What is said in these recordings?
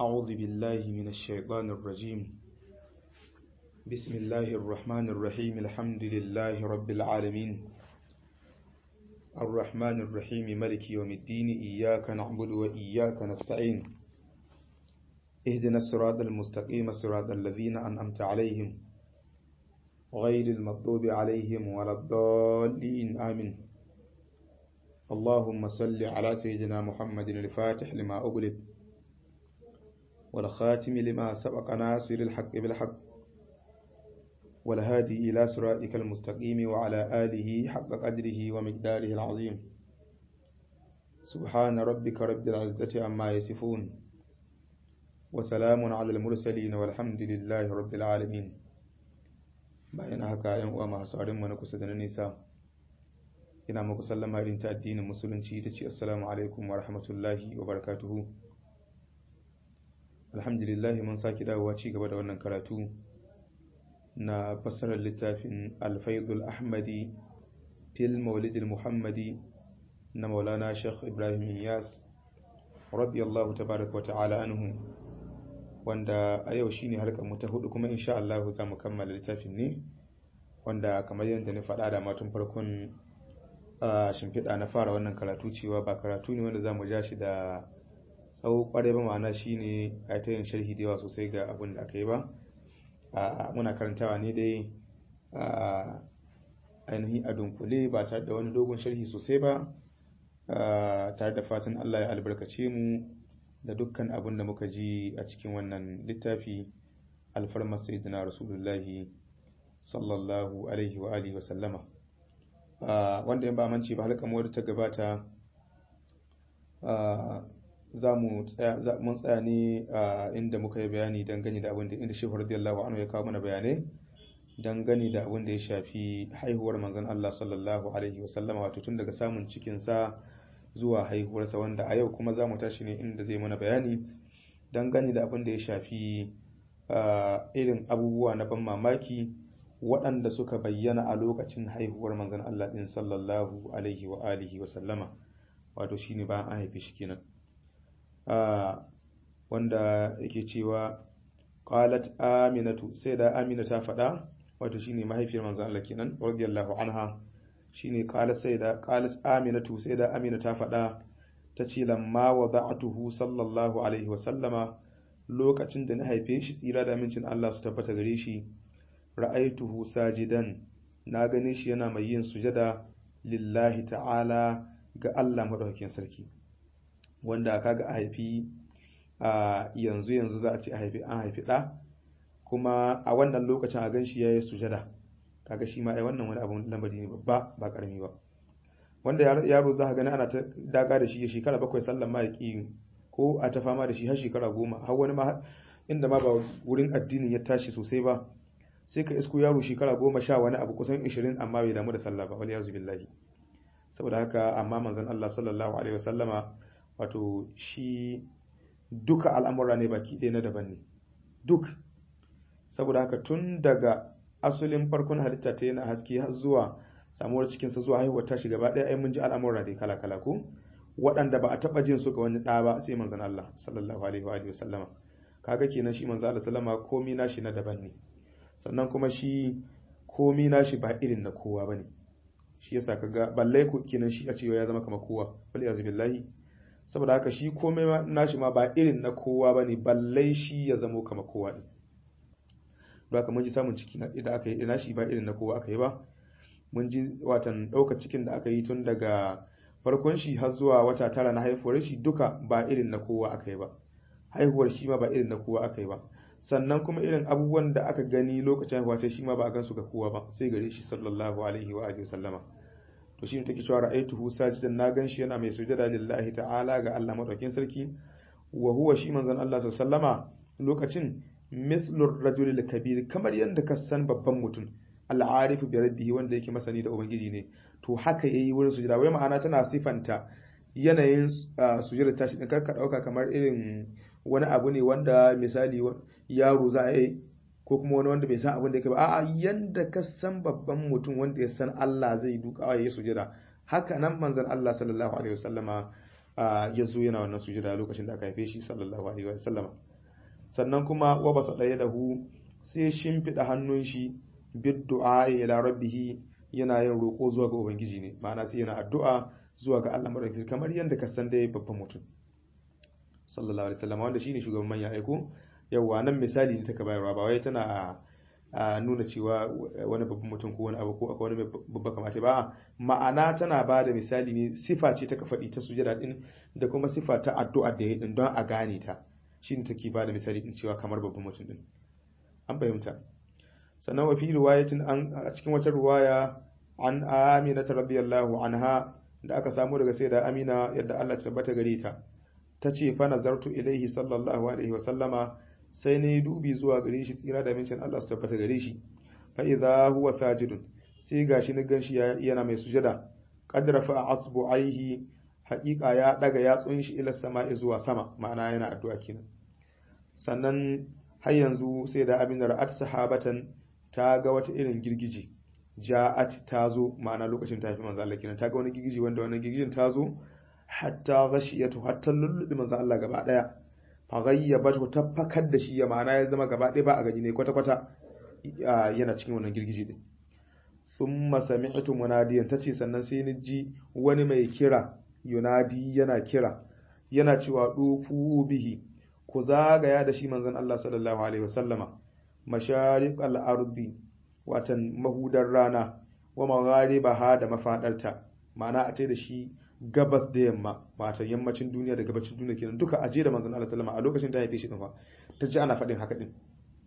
أعوذ بالله من الشيطان الرجيم بسم الله الرحمن الرحيم الحمد لله رب العالمين الرحمن الرحيم ملك يوم الدين إياك نعبد وإياك نستعين اهدنا الصراط المستقيم صراط الذين أنعمت عليهم غير المغضوب عليهم ولا الضالين آمين اللهم صل على سيدنا محمد الفاتح لما أغلق والخاتم لما سبق ناصر الحق بالحق والهادي إلى صراطك المستقيم وعلى آله حق قدره ومقداره العظيم سبحان ربك رب العزة عما يصفون وسلام على المرسلين والحمد لله رب العالمين bayan haka yan uwa masu mu na kusa da na nisa ina muku sallama irin ta addinin musulunci ta ce assalamu alaikum wa rahmatullahi wa barakatuhu alhamdulillah mun sake dawowa ci gaba da wannan karatu na fassarar littafin alfaidul ahmadi fil maulidil muhammadi na maulana sheikh ibrahim iyas radiyallahu tabaraka wa ta'ala anhu wanda a yau shine harkar mu ta hudu kuma insha Allah za mu kammala littafin ne wanda kamar yadda na faɗa da matun farkon shimfiɗa na fara wannan karatu cewa ba karatu ne wanda za mu ja shi da tsawo kwarai ba ma'ana shine a ta yin sharhi da yawa sosai ga abin da aka yi ba muna karantawa ne dai ainihin a dunkule ba tare da wani dogon sharhi sosai ba tare da fatan Allah ya albarkace mu da dukkan abin da muka ji a cikin wannan littafi alfarmar sayyidina rasulullahi sallallahu alaihi wa alihi wa sallama wanda in ba manci ba halka wadda ta gabata za mu mun tsaya ne inda muka yi bayani dangane da abin da inda shehu radiyallahu anhu ya kawo mana bayanai dangane da abin da ya shafi haihuwar manzon Allah sallallahu alaihi wa sallama wato tun daga samun cikin sa zuwa haihuwarsa wanda a yau kuma za mu tashi ne inda zai mana bayani dangane da abin da ya shafi irin abubuwa na ban mamaki waɗanda suka bayyana a lokacin haihuwar manzon Allah ɗin sallallahu alaihi wa alihi wa sallama wato shine bayan an haife shi kenan wanda yake cewa qalat aminatu sai da amina ta faɗa wato shine mahaifiyar manzon Allah kenan radiyallahu anha shine qalat sai da qalat aminatu sai da amina ta faɗa ta ce lamma wada'atuhu sallallahu alaihi wa sallama lokacin da na haife shi tsira da amincin Allah su tabbata gare shi ra'aituhu sajidan na gane shi yana mai yin sujada lillahi ta'ala ga Allah madaukakin sarki wanda kaga a haifi a yanzu yanzu za a ce a haifi an haifi ɗa kuma a wannan lokacin a gan shi ya yi sujada kaga shi ma ai wannan wani abun lamari ne babba ba karami ba wanda yaro za ka gani ana ta daga da shi ya shekara bakwai sallan ma ya ƙi ko a ta fama da shi har shekara goma har wani ma inda ma ba wurin addinin ya tashi sosai ba sai ka isko yaro shekara goma sha wani abu kusan ishirin amma bai damu da sallah ba wani yazu billahi saboda haka amma manzon Allah sallallahu alaihi wasallama wato shi duka al'amura ne baki ɗaya na daban ne duk saboda haka tun daga asalin farkon halitta ta yana haske har zuwa samuwar cikinsa zuwa haihuwar tashi gaba ɗaya ai mun ji al'amura dai kala kala ko waɗanda ba a taɓa jin su ga wani ɗa ba sai manzon Allah sallallahu alaihi wa alihi sallama kaga kenan shi manzon Allah sallama komi nashi na daban ne sannan kuma shi komi nashi ba irin na kowa bane shi yasa kaga balle ku kenan shi a cewa ya zama kamar kowa wal yazu billahi saboda haka shi komai nashi ma ba irin na kowa bane balle shi ya zama kamar kowa din don haka mun ji samun ciki na da aka yi ina shi ba irin na kowa aka yi ba mun ji watan ɗaukar cikin da aka yi tun daga farkon shi har zuwa wata tara na haihuwar shi duka ba irin na kowa aka yi ba haihuwar shi ma ba irin na kowa aka yi ba sannan kuma irin abubuwan da aka gani lokacin haihuwa ta shi ma ba a gansu ga kowa ba sai gare shi sallallahu alaihi wa alihi sallama to shi ne take cewa ra'aituhu sajidan na gan shi yana mai sujada lillahi ta'ala ga Allah madaukakin sarki wa huwa shi manzon Allah sallama lokacin mithlur rajulil kabir kamar yadda ka san babban mutum al'arifu bi rabbihi wanda yake masani da ubangiji ne to haka yayi wurin sujada wai ma'ana tana sifanta yanayin sujada tashi din karka dauka kamar irin wani abu ne wanda misali yaro za a yi ko kuma wani wanda bai san abin da yake ba a'a yanda ka san babban mutum wanda ya san Allah zai duka ya yi sujada haka nan manzon Allah sallallahu alaihi wasallama ya zo yana wannan sujada lokacin da aka haife shi sallallahu alaihi wasallama sannan kuma wa basa ɗaya da hu sai shimfiɗa hannun shi bid du'a ila rabbih yana yin roƙo zuwa ga ubangiji ne ma'ana sai yana addu'a zuwa ga Allah madaukakin kamar yadda ka san dai babban mutum sallallahu alaihi wasallam wanda shine shugaban manya aiko yawa nan misali ne taka bayarwa ba wai tana a nuna cewa wani babban mutum ko wani abu ko akwai wani babba kamata ba ma'ana tana ba da misali ne sifa ce ta faɗi ta sujada din da kuma sifa ta addu'a da ya din don a gane ta shine take ba da misali din cewa kamar babban mutum din an fahimta sannan wa fi riwayatin an a cikin wata riwaya an Amina radiyallahu anha da aka samu daga sayyida Amina yadda Allah ta tabbata gare ta tace fa nazartu ilaihi sallallahu alaihi wa sallama sai ne dubi zuwa gare shi tsira da mincin Allah su tabbata gare shi fa idza huwa sajidun sai gashi ni ganshi yana mai sujada qad rafa asbu'aihi haqiqa ya daga yatsun shi ila sama'i zuwa sama ma'ana yana addu'a kenan sannan har yanzu sai da abin ra'at sahabatan ta ga wata irin girgije ja'at ta zo ma'ana lokacin ta fi manzo Allah kenan ta ga wani girgije wanda wannan girgijin ta zo hatta ghashiyatu hatta lullubi manzo Allah gaba daya faghayyabatu ta fakar da shi ya ma'ana ya zama gaba ɗaya ba a gani ne kwata-kwata yana cikin wannan girgiji din thumma sami'tu munadiyan tace sannan sai ni ji wani mai kira yunadi yana kira yana cewa dufu bihi ku zagaya da shi manzon Allah sallallahu alaihi wasallama mashariqal ardi watan mahudar rana wa magharibaha da mafadarta ma'ana a ce da shi gabas da yamma mata yammacin duniya da gabacin duniya kenan duka aje da manzon Allah sallama a lokacin da ya haife shi din fa ta ji ana faɗin haka din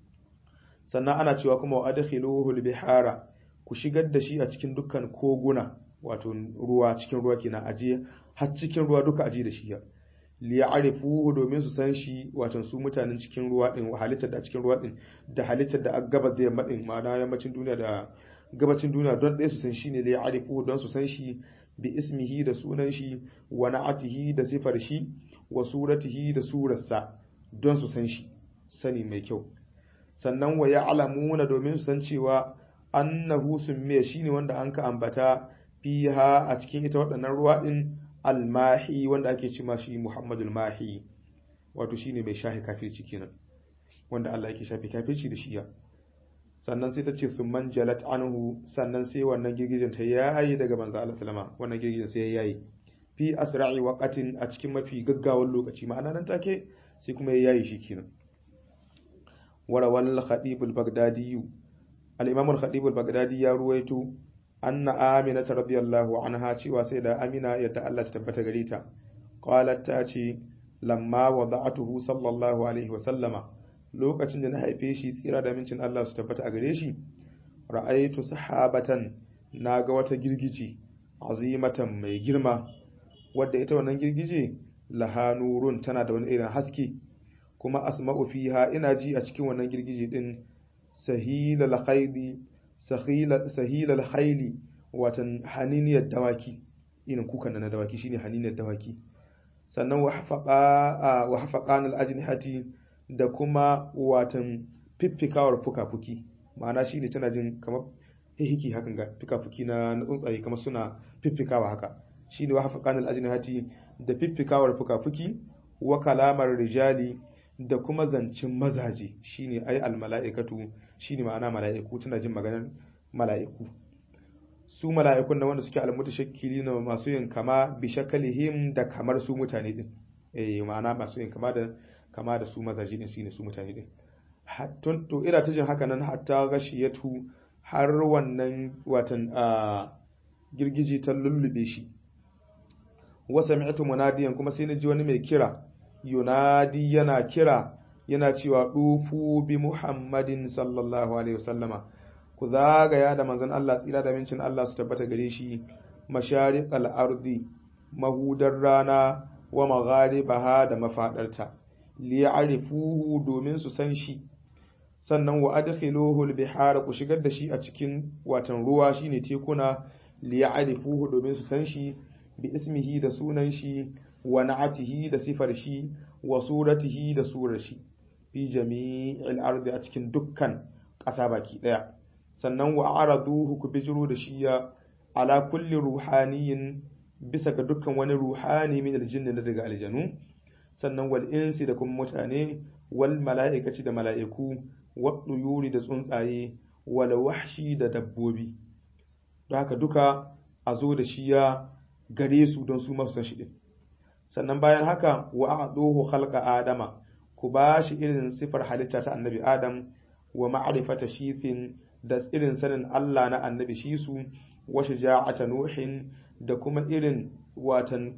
sannan ana cewa kuma wa adkhiluhu bihara ku shigar da shi a cikin dukkan koguna wato ruwa cikin ruwa kenan aje har cikin ruwa duka aje da shi ya li ya'rifuhu domin su san shi wato su mutanen cikin ruwa din halittar da cikin ruwa din da halittar da gabas da yamma din ma'ana yammacin duniya da gabacin duniya don ɗaya su san shi ne li ya'rifuhu don su san shi bi ismihi da sunan shi wa na'atihi da sifar shi wa suratihi da surarsa don su san shi sani mai kyau sannan wa ya'lamuna domin su san cewa annahu summiya shine wanda an ka ambata fiha a cikin ita waɗannan ruwa din almahi wanda ake cima shi Muhammadul Mahi wato shine mai shahi kafirci kenan wanda Allah yake shafi kafirci da shiya sannan sai ta ce sun man jalat anhu sannan sai wannan girgijin ta yayi daga manzo Allah sallama wannan girgijin sai ya yayi fi asra'i waqatin a cikin mafi gaggawan lokaci ma'ana nan take sai kuma ya yayi shi kenan warawal khatib al-baghdadi al-imam al-khatib al-baghdadi ya ruwaito anna amina radiyallahu anha cewa sai da amina yadda Allah ta tabbata gare ta qalat ta ce lamma wada'atuhu sallallahu alaihi wa sallama lokacin da na haife shi tsira da mincin Allah su tabbata a gare shi ra'aitu sahabatan naga wata girgije azimatan mai girma wadda ita wannan girgije laha nurun tana da wani irin haske kuma asma'u fiha ina ji a cikin wannan girgije din sahilal khayli sahilal khayli watan haniniyar dawaki irin kukan na dawaki shine haniniyar dawaki sannan wa hafaqa wa hafaqan al-ajnihati da kuma watan fiffikawar fuka-fuki ma'ana shi ne tana jin kamar hihiki hakan ga fuka-fuki na tsuntsaye kamar suna fiffikawa haka shi ne wa hafa kanal ajinihati da fiffikawar fuka-fuki wa kalamar rijali da kuma zancen mazaje shi ne ai almala'ikatu shi ne ma'ana mala'iku tana jin maganar mala'iku su mala'ikun na wanda suke almuta shakkili na masu yin kama bi shakalihim da kamar su mutane din eh ma'ana masu yin kama da kama da su mazaje din shine su mutane din hattun to ina ta jin haka nan hatta gashiyatu har wannan watan a girgiji ta lullube shi wa sami'tu munadiyan kuma sai na ji wani mai kira yunadi yana kira yana cewa dufu bi muhammadin sallallahu alaihi wasallama ku zagaya da manzon Allah tsira da mincin Allah su tabbata gare shi mashariqal ardi mahudar rana wa magharibaha da mafadarta liya'rifuhu domin su san shi sannan wa adkhiluhu al-bihar ku shigar da shi a cikin watan ruwa shine tekuna liya'rifuhu domin su san shi bi ismihi da sunan shi wa na'atihi da sifar shi wa suratihi da surar shi fi jami'il ardi a cikin dukkan ƙasa baki daya sannan wa araduhu ku bijiro da shi ya ala kulli ruhaniyin bisa ga dukkan wani ruhani min aljinni daga aljanu sannan wal insi da kuma mutane wal mala'ikaci da mala'iku wad yuri da tsuntsaye wal wahshi da dabbobi don haka duka a zo da shi ya gare su don su masu san shi din sannan bayan haka wa a'duhu khalqa adama ku ba shi irin sifar halitta ta annabi adam wa ma'rifata shithin da irin sanin Allah na annabi shi su wa shaja'ata nuhin da kuma irin watan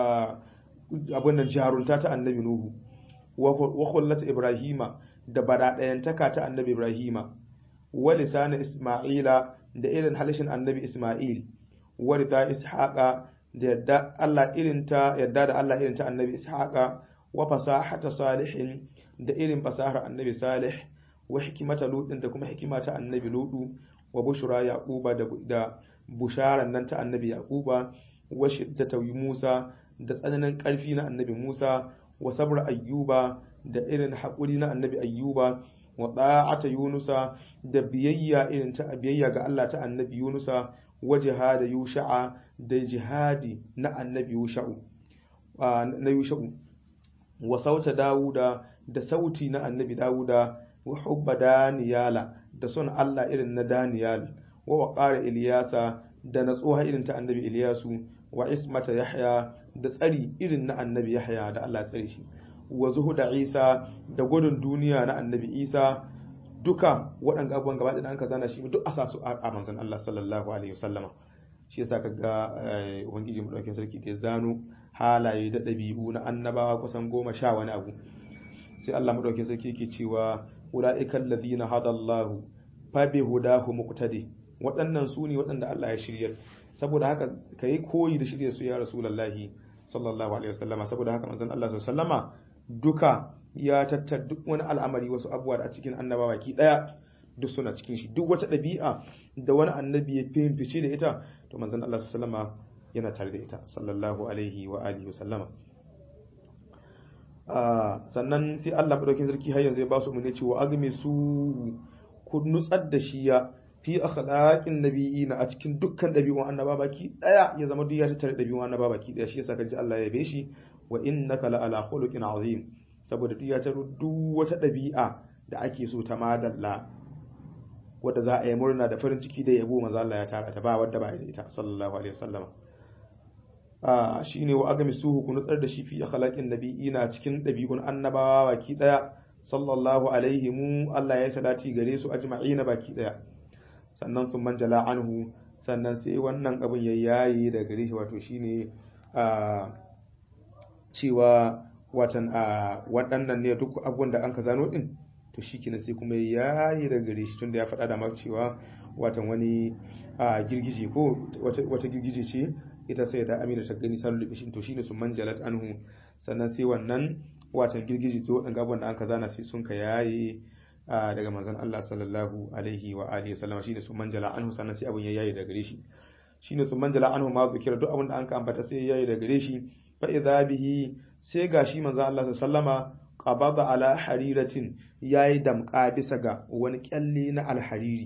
abin nan jarunta ta annabi nuhu wa khullata ibrahima da badaɗayantaka ta annabi ibrahima wa lisana isma'ila da irin halishin annabi isma'il wa rida ishaqa da yadda Allah irin ta yadda da Allah irin ta annabi ishaqa wa fasahata salihin da irin fasahar annabi salih wa hikimata ludin da kuma hikima ta annabi ludu wa bushra yaquba da da busharan nan ta annabi yaquba wa shiddata musa da tsananin karfi na annabi musa wa sabr ayyuba da irin haƙuri na annabi ayyuba wa da'ata yunusa da biyayya irin ta biyayya ga Allah ta annabi yunusa wa jihada yusha'a da jihadi na annabi yusha'u na yusha'u wa sauta dawuda da sauti na annabi dawuda wa hubba daniyala da son Allah irin na daniyal wa waqara ilyasa da natsuwa irin ta annabi ilyasu wa ismata yahya da tsari irin na annabi yahya da Allah tsare shi wa zuhuda isa da gudun duniya na annabi isa duka waɗanda abubuwan gaba ɗaya an ka zana shi duk asa su a manzon Allah sallallahu alaihi wasallama shi yasa kaga ubangiji mu dauke sarki ke zano halaye da ɗabi'u na annabawa kusan goma sha wani abu sai Allah madaukakin sarki ke cewa ula'ikal ladina hadallahu fa bi hudahu muqtadi waɗannan su ne waɗanda Allah ya shirya saboda haka kai koyi da shirya su ya rasulullahi sallallahu alaihi wasallama saboda haka manzon Allah sallallahu alaihi wasallama duka ya tattar duk wani al'amari wasu abubuwa da a cikin annabawa ki daya duk suna cikin shi duk wata ɗabi'a da wani annabi ya fice da ita to manzon Allah sallallahu alaihi wasallama yana tare da ita sallallahu alaihi wa alihi wasallama sannan sai Allah madaukin sarki har yanzu ya ba su umarni cewa agme su ku nutsar da shi ya fi akhlaqin nabiyina a cikin dukkan dabi'un annaba baki daya ya zama duk ya tattare dabi'un annaba baki daya shi yasa kaji Allah ya yabe shi wa innaka la ala khuluqin azim saboda duk ya taro duk wata dabi'a da ake so ta madalla wadda za a yi murna da farin ciki da yabo manzo Allah ya tara ta ba wadda ba da ita sallallahu alaihi wasallam shi ne wa agami suhu ku nutsar da shi fi akhlaqin nabiyina cikin dabi'un annabawa baki daya sallallahu alaihi mu Allah ya salati gare su ajma'ina baki daya sannan sun manjala anhu sannan sai wannan abin ya yayi da gare shi wato shine a cewa watan a waɗannan ne duk abubuwan da an ka zano din to shikenan sai kuma ya yayi da gare shi tunda ya faɗa da maka cewa watan wani girgije ko wata girgije ce ita sai da amina ta gani salu libishin to shine su manjalat anhu sannan sai wannan watan girgiji to wadan gaban da an ka zana sai sun ka yaye daga manzon Allah sallallahu alaihi wa alihi wasallam shine su manjala anhu sannan sai abun ya yaye daga gare shi shine su manjala anhu ma zikira duk abin da an ka ambata sai ya yaye daga gare shi fa idza bihi sai gashi manzon Allah sallama qabada ala hariratin yayi damka bisa ga wani kyalle na alhariri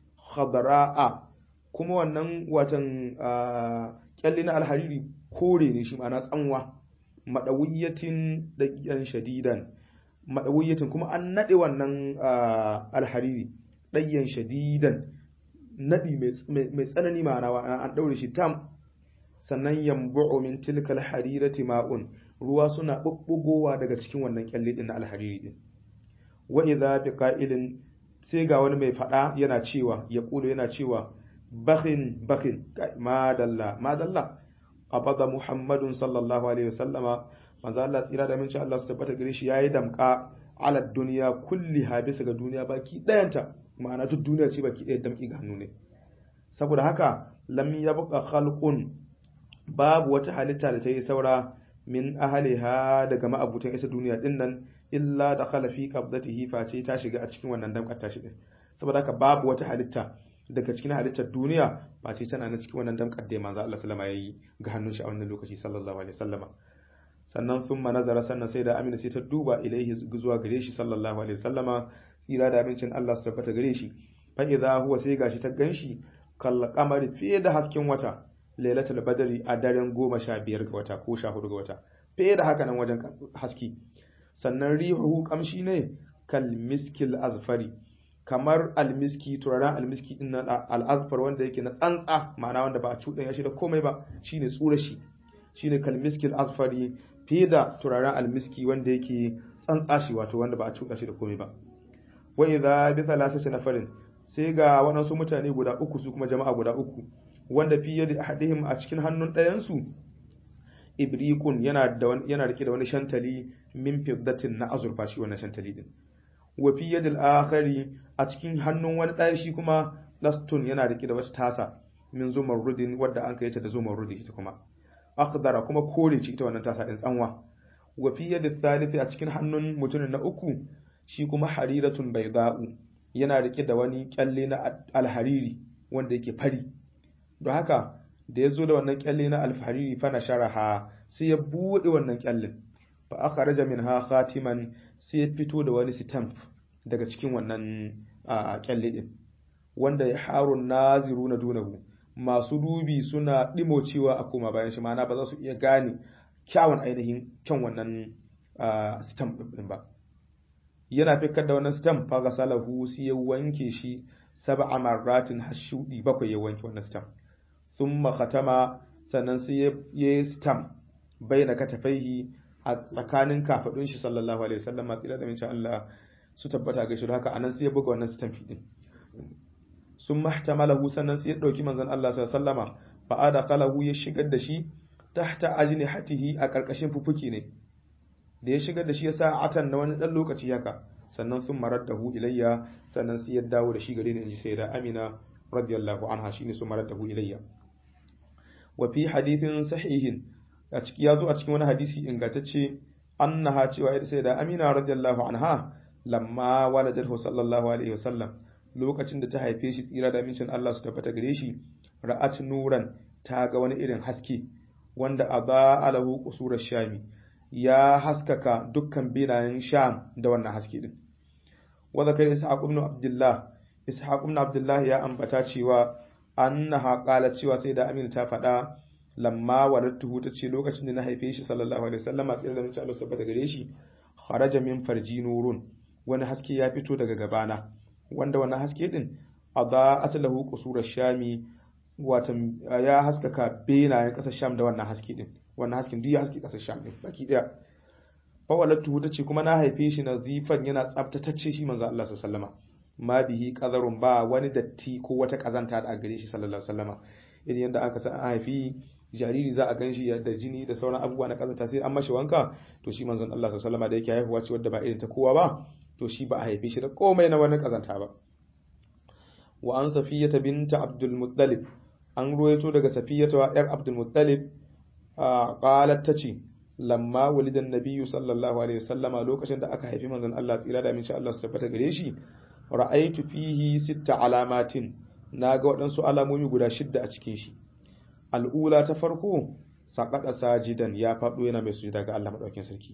khadra'a kuma wannan watan kyalle na alhariri kore ne shi ma'ana tsanwa madawiyatin daqiyan shadidan madawiyatin kuma an nade wannan alhariri daqiyan shadidan nadi mai tsanani ma'ana an daure shi tam sannan yambu'u min tilkal harirati ma'un ruwa suna bubbugowa daga cikin wannan kyalle din na alhariri din wa idza biqa'ilin sai ga wani mai fada yana cewa ya kula yana cewa bakhin bakhin madalla madalla abada muhammadun sallallahu alaihi wasallama manzo Allah tsira da minci Allah su tabbata gare shi yayi damka ala duniya kulliha bisa ga duniya baki dayanta ma'ana duk duniya ce baki daya damki ga hannu ne saboda haka lam yabqa khalqun babu wata halitta da ta yi saura min ahliha daga ma'abutan isa duniya din nan illa da khala fi qabdatihi face ta shiga a cikin wannan damkar ta shi saboda haka babu wata halitta daga cikin halittar duniya ba ce tana na cikin wannan damkar da manzo Allah sallama yayi ga hannun shi a wannan lokaci sallallahu alaihi wasallama sannan thumma nazara sannan sai da Amina sai ta duba ilaihi zuwa gare shi sallallahu alaihi wasallama tsira da amincin Allah su tabbata gare shi fa idza huwa sai gashi ta ganshi kal qamari fiye da hasken wata lailatul badri a daren goma sha biyar ga wata ko sha hudu ga wata fiye da haka nan wajen haske sannan rihuhu kamshi ne kal miskil azfari kamar almiski turaren almiski din nan al'azfar wanda yake na tsantsa ma'ana wanda ba a cuɗanya shi da komai ba shine tsura shi shine kal miskil azfari fiye da turaren almiski wanda yake tsantsa shi wato wanda ba a cuɗa shi da komai ba wa idza bi thalathati nafarin sai ga waɗansu mutane guda uku su kuma jama'a guda uku wanda fi yadi ahadihim a cikin hannun ɗayan su ibriqun yana da yana rike da wani shantali min fiddatin na azurfa shi wannan shantali din wa fi yadil akhari a cikin hannun wani ɗaya shi kuma lastun yana rike da wata tasa min zumarrudin wadda an kai ta da zumarrudi ita kuma akhdara kuma kore ce ita wannan tasa din tsanwa wa fi yadil thalithi a cikin hannun mutumin na uku shi kuma hariratun bayda'u yana rike da wani kyalle na alhariri wanda yake fari don haka da ya zo da wannan kyalle na alhariri fa na sharaha sai ya buɗe wannan kyallin fa akhraja minha khatiman sai ya fito da wani stamp daga cikin wannan kyalle din wanda ya harun naziruna dunahu masu dubi suna dimocewa a koma bayan shi ma'ana ba za su iya gane kyawun ainihin kyan wannan stamp din ba yana fikar da wannan stamp fa ga salahu sai ya wanke shi sab'a marratin hashudi bakwai ya wanke wannan stamp thumma khatama sannan sai ya yi stamp baina katafaihi a tsakanin kafadun shi sallallahu alaihi wasallam masu ila da min Allah su tabbata ga shi haka anan sai ya buga wannan stamp din sun mahtamalahu sannan sai ya dauki manzon Allah sallallahu alaihi wasallama fa adakhalahu ya shigar da shi tahta ajnihatihi a karkashin fufuki ne da ya shigar da shi ya sa atan na wani dan lokaci haka sannan sun marar da hu ilayya sannan sai ya dawo da shi gare ni inji sai da Amina radiyallahu anha shine sun marar da hu ilayya wa fi hadithin sahihin a ciki yazo a cikin wani hadisi ingantacce annaha cewa ita sai da Amina radiyallahu anha lamma waladahu sallallahu alaihi wasallam lokacin da ta haife shi tsira da amincin Allah su tabbata gare shi ra'at nuran ta ga wani irin haske wanda aba alahu qusur shami ya haskaka dukkan binayen sham da wannan haske din wa zakar ishaq ibn abdullah ishaq ibn abdullah ya ambata cewa annaha qalat cewa sai da amina ta faɗa lamma walattuhu ta ce lokacin da na haife shi sallallahu alaihi wasallam a tsira da amincin Allah su tabbata gare shi kharaja min farji nurun wani haske ya fito daga gabana wanda wannan haske din adaat lahu qusur shami watan ya haskaka benayen kasar sham da wannan haske din wannan hasken duk ya haske kasar sham din baki daya fa walatu ta ce kuma na haife shi nazifan yana tsaftatacce shi manzo Allah sallallahu alaihi ma bihi qadarun ba wani datti ko wata kazanta da gare shi sallallahu alaihi wasallama idan yanda aka san haifi jariri za a gan shi da jini da sauran abubuwa na kazanta sai an mashi wanka to shi manzon Allah sallallahu alaihi wasallama da yake haihuwa ce wadda ba irin ta kowa ba to shi ba a haife shi da komai na wani kazanta ba wa an safiyata binta abdul muttalib an ruwaito daga safiyata wa yar abdul muttalib qalat tace lamma walidan nabiyyu sallallahu alaihi wasallama lokacin da aka haifi manzon Allah tsira da aminci Allah su tabbata gare shi ra'aitu fihi sitta alamatin naga waɗansu alamomi guda shidda a cikin shi al'ula ta farko saqada sajidan ya faɗo yana mai sujada ga Allah madaukakin sarki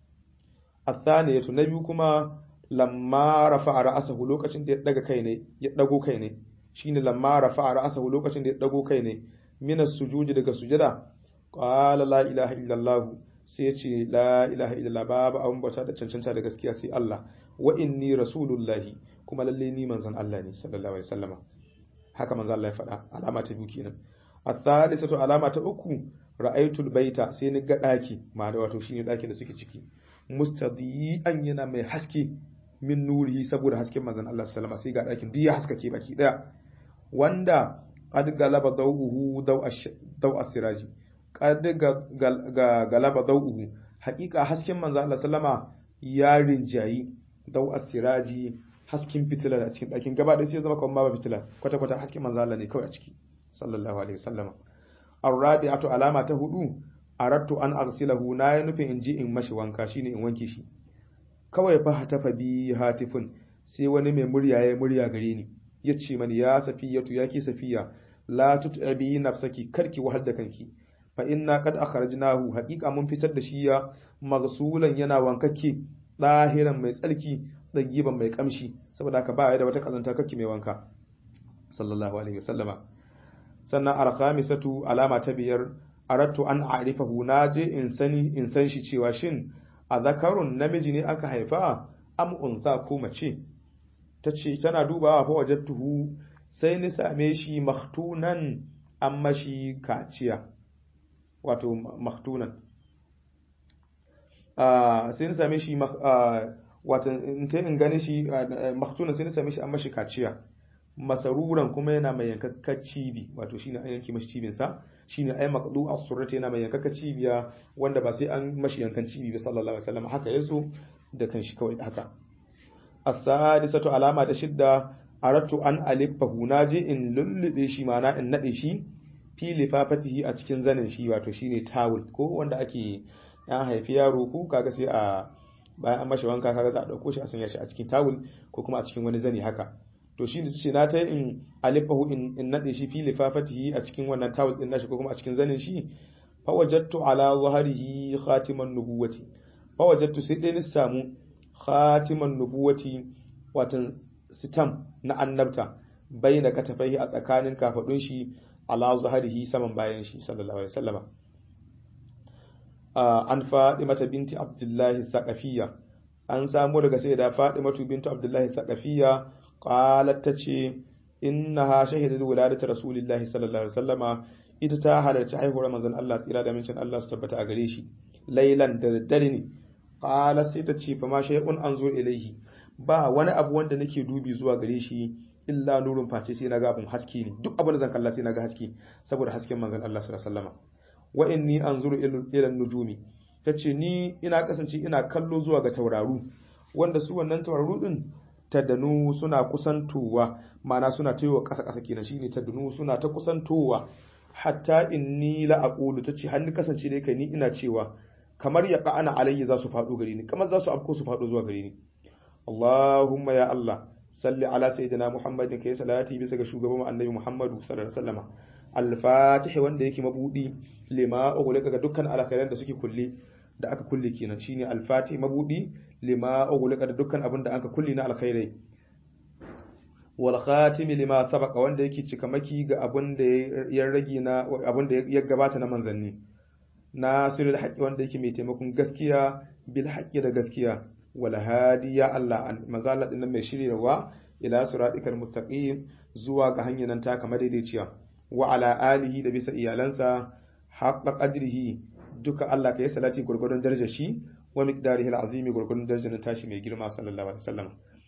الثانية نبي كما لما رفع رأسه لوكacin da ya daga kai ne ya dago kai ne shine lamma rafa ra'sahu lokacin da ya dago kai ne min as-sujud daga sujada qala la ilaha illallah sai ya ce la ilaha illallah babu abun bauta da cancanta da gaskiya sai Allah wa inni rasulullahi kuma lalle ni manzon Allah ne sallallahu alaihi wasallama haka manzon Allah ya faɗa alama ta biyu kenan at-thalithatu alama ta uku ra'aytul baita sai ni ga daki ma da wato shine dakin da suke ciki mustadi'an yana mai haske min nurihi saboda hasken manzon Allah sallallahu alaihi wasallam sai ga dakin duk ya haskake baki daya wanda qad galaba dawuhu daw as-siraji qad galaba dawuhu haqiqa hasken manzon Allah sallama ya rinjayi daw as-siraji hasken fitila da cikin dakin gaba da sai zama kamar ba fitila kwata kwata hasken manzon Allah ne kawai a ciki sallallahu alaihi wasallam ar-rabi'atu alama ta hudu arattu an arsilahu na ya nufin in ji in mashi wanka shine in wanke shi kawai fa hatafa bi hatifun sai wani mai murya ya murya gare ni ya ce mani ya safiyatu ya ki safiya la tut'abi nafsaki karki wahal da kanki fa inna qad akhrajnahu haqiqa mun fitar da shi ya maghsulan yana wankake dahiran mai tsarki dagiban mai kamshi saboda haka ba ya da wata kazanta kake mai wanka sallallahu alaihi wasallama sannan al-khamisatu alama ta biyar arattu an a'rifahu naje in sani in san shi cewa shin a zakarun namiji ne aka haifa am unsa ko mace tace tana dubawa fa wajadtuhu sai ni same shi maktunan an mashi kaciya wato maktunan sai ni same shi wato in ta in gane shi maktunan sai ni same shi an mashi kaciya masaruran kuma yana mai yankakkar cibi wato shine an yanke mashi cibin sa shine ai maqdu as-surrati yana mai yankakkar cibiya wanda ba sai an mashi yankan cibi ba sallallahu alaihi wasallam haka yazo da kanshi kawai haka as-sadisatu alama da shidda aratu an alifahu naje in lullube shi mana in nade shi fi lifafatihi a cikin zanin shi wato shine tawul ko wanda ake ya haifi yaro ko kaga sai a bayan an mashi wanka kaga za a dauko shi a sanya shi a cikin tawul ko kuma a cikin wani zani haka to shine ce na ta in alifahu in, in nade shi fi lifafatihi a cikin wannan tawul din nashi ko kuma a cikin zanin shi fa wajadtu ala zahrihi khatiman nubuwati fa wajadtu sai dai ni samu khatiman nubuwati watan sitam na annabta bai da katafai a tsakanin kafadun shi ala zaharihi saman bayan shi sallallahu alaihi wasallama an mata binti abdullahi saqafiyya an samu daga sai da matu bintu abdullahi saqafiyya qalat tace innaha shahidat wuladatu rasulillahi sallallahu alaihi wasallama ita ta halarci haihuwar manzon Allah tsira da mincin Allah su tabbata a gare shi lailan da daddare ne qalat sai ta ce fa ma shay'un anzu ilaihi ba wani abu wanda nake dubi zuwa gare shi illa nurun face sai naga abun haske ne duk abin da zan kalla sai naga haske saboda hasken manzon Allah sallallahu alaihi wasallam wa inni anzuru ila nujumi tace ni ina kasance ina kallo zuwa ga tauraru wanda su wannan tauraru din tadanu suna kusantowa mana suna tayowa kasa kasa kenan shine tadanu suna ta kusantowa hatta inni la aqulu tace har ni kasance dai kai ni ina cewa kamar ya qa'ana alayya za su faɗo gare ni kamar za su afko su faɗo zuwa gare ni Allahumma ya Allah salli ala sayyidina Muhammadin kai salati bisa ga shugaban annabi Muhammadu sallallahu alaihi wasallam al-fatih wanda yake mabudi lima ughliqa ga dukkan alkhairan da suke kulle da aka kulle kenan shine al-fatih mabudi lima ughliqa da dukkan abin da aka kulle na alkhairai wal khatim lima sabaqa wanda yake cikamaki ga abin da ya rage na abin da ya gabata na manzanni nasirul haqqi wanda yake mai taimakon gaskiya bil haqqi da gaskiya wal hadi ya Allah an mazalla din mai shiryawa ila siratikal mustaqim zuwa ga hanyar nan ta kamar daidaiciya wa ala alihi da bisa iyalansa haqqa qadrihi duka Allah kai salati gurgurdon darajar shi wa miqdarihi alazimi gurgurdon darajar tashi mai girma sallallahu alaihi wasallam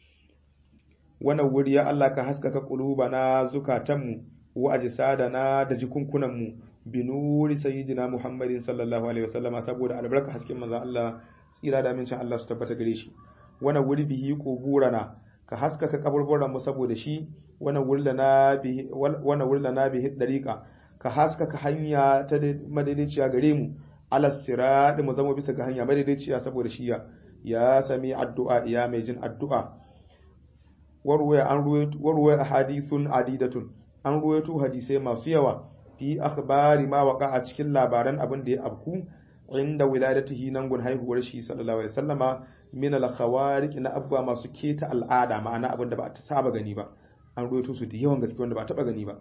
wannan wuri ya Allah ka haskaka qulubana zukatanmu wa ajsadana da jikunkunanmu binuri sayyidina Muhammadin sallallahu alaihi wasallama saboda albarka hasken manzon Allah tsira da amincin Allah su tabbata gare shi wannan wuri bihi quburana ka haskaka kaburburan mu saboda shi wannan wuri lana bihi wannan wuri lana bihi dariqa ka haskaka hanya ta madaidaiciya gare mu ala sirati mu zama bisa ga hanya madaidaiciya saboda shi ya ya sami addu'a ya mai jin addu'a warwaya an ruwaya warwaya hadithun adidatun an ruwaito hadisai masu yawa fi akhbari ma waqa a cikin labaran abin da ya abku inda wiladatihi nan gun haihuwar shi sallallahu alaihi wasallama min al khawariq na abba masu keta al'ada ma'ana abin da ba ta saba gani ba an ruwaito su da yawan gaske wanda ba taba gani ba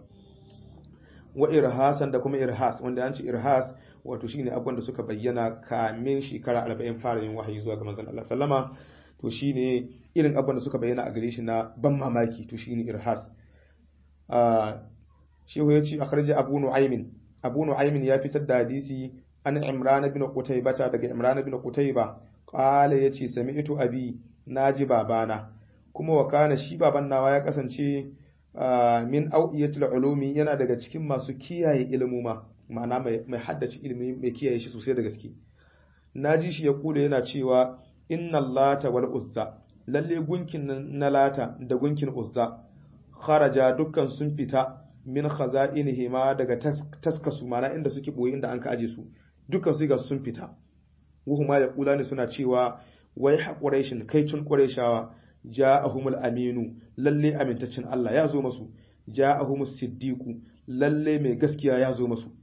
wa irhasan da kuma irhas wanda an ce irhas wato shine abin da suka bayyana kamin shekara 40 fara yin wahayi zuwa ga manzon Allah sallama to shine irin abin da suka bayyana a gare shi na ban mamaki to shine irhas shehu ya ce akhrija abu nu'aymin abu nu'aymin ya fitar da hadisi an imran bin qutayba daga imran bin qutayba qala yace sami'tu abi naji babana kuma wa kana shi baban nawa ya kasance min au'iyatul ulumi yana daga cikin masu kiyaye ilmuma ma'ana mai haddace ilimi mai kiyaye shi sosai da gaske naji shi ya kula yana cewa inna lata wal uzza lalle gunkin na lata da gunkin uzza kharaja dukkan sun fita min khaza'inihi ma daga taskasu mana inda suke boye inda an ka aje su dukkan su ga sun fita wuhuma ya kula ne suna cewa wai haƙuraishin kai tun ƙurayshawa ja'ahumul aminu lalle amintaccin Allah ya zo masu ja'ahumus siddiqu lalle mai gaskiya ya zo masu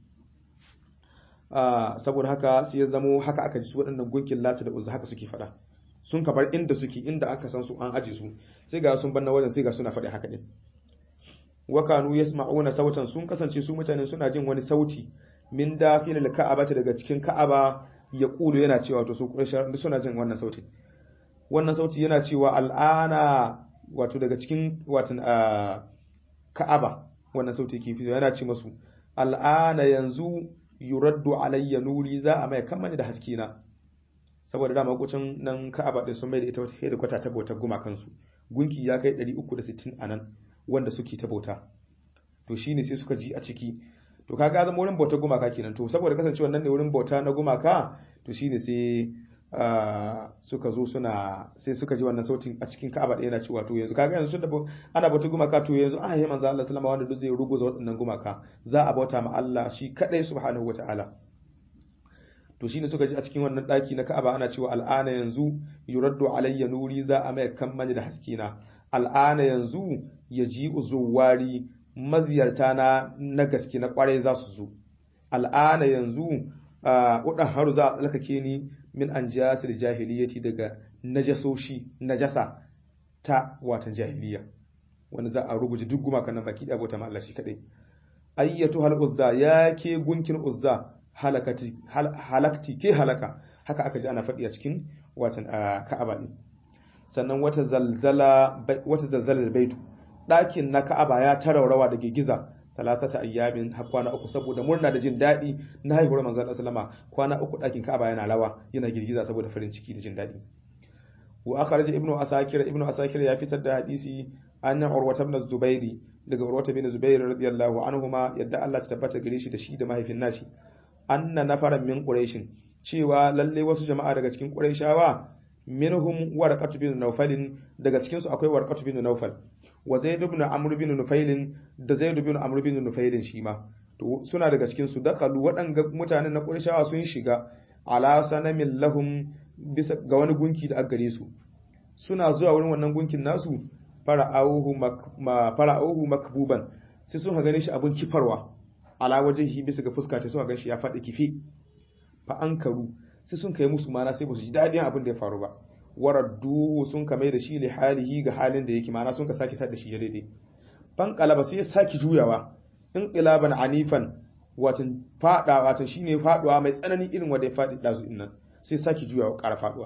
saboda haka sai ya zamo haka aka ji su waɗannan gunkin lata da uzza haka suke faɗa sun kabar inda suke inda aka san su an aje su sai ga sun banna wajen sai ga suna faɗi haka din wa kanu yasma'una sautan sun kasance su mutanen suna jin wani sauti min dafilil ka'aba daga cikin ka'aba ya kulu yana cewa to su qurayshawa suna jin wannan sauti wannan sauti yana cewa al'ana wato daga cikin watan ka'aba wannan sauti ke fito yana ce masu al'ana yanzu yuraddu alayya nuri za a mai kammani da haske na saboda dama kucin nan ka'aba din sun mai da ita wata da kwata ta bautar gumakansu gunki ya kai 360 a nan wanda suke ta bauta to shine sai suka ji a ciki to kaga zama wurin bautar gumaka kenan to saboda kasancewa nan ne wurin bauta na gumaka to shine sai suka zo suna sai suka ji wannan sautin a cikin Ka'aba da yana cewa to yanzu kaga yanzu da ana bautar gumaka to yanzu a yi manzo Allah sallama wanda duk zai ruguza waɗannan gumaka za a bauta ma Allah shi kadai subhanahu wataala to shine suka ji a cikin wannan daki na Ka'aba ana cewa al'ana yanzu yuraddu alayya nuri za a mai kammani da haskina al'ana yanzu yaji uzuwari maziyarta na na gaske na kwarai za su zo al'ana yanzu udan haru za a tsalkake ni min an jasir jahiliyyati daga najasoshi najasa ta watan jahiliya wanda za a rubuce duk gumakan nan baki abota ma Allah shi kadai ayyatu hal uzza ya ke gunkin uzza halakati halakti ke halaka haka aka ji ana faɗi a cikin watan ka'aba din sannan wata zalzala wata zalzalar baitu ɗakin na Ka'aba ya taraurawa da girgiza talatata ayyamin har kwana uku saboda murna da jin daɗi na haihuwar manzon Allah sallama kwana uku ɗakin Ka'aba yana rawa yana girgiza saboda farin ciki da jin daɗi wa akhraj ibnu asakir ibnu asakir ya fitar da hadisi anna urwa ibn zubairi daga urwa ibn zubair radiyallahu anhuma yadda Allah ta tabbata gare shi da shi da mahaifin nashi anna nafaran min quraish cewa lalle wasu jama'a daga cikin quraishawa minhum warqatu bin nawfal daga cikin su akwai warqatu bin nawfal wa zaid ibn amr bin nufail da zaid ibn amr bin nufail shi ma to suna daga cikin su dakalu waɗanga mutanen na qurayshawa sun shiga ala sanamin lahum bisa ga wani gunki da gare su suna zuwa wurin wannan gunkin nasu fara'auhu ma fara'auhu makbuban sai sun gane shi abun kifarwa ala wajhihi bisa ga fuska ta sun ga shi ya faɗi kifi fa ankaru sai sun kai musu mana sai ba su ji daɗin abin da ya faru ba waraddu sun kame da shi li halihi ga halin da yake mana sun ka sake sa da shi ya daidai fan qalaba sai ya saki juyawa in qilaban anifan watan fada watan shine faduwa mai tsanani irin wanda ya fadi dazu din nan sai saki juyawa ƙara faduwa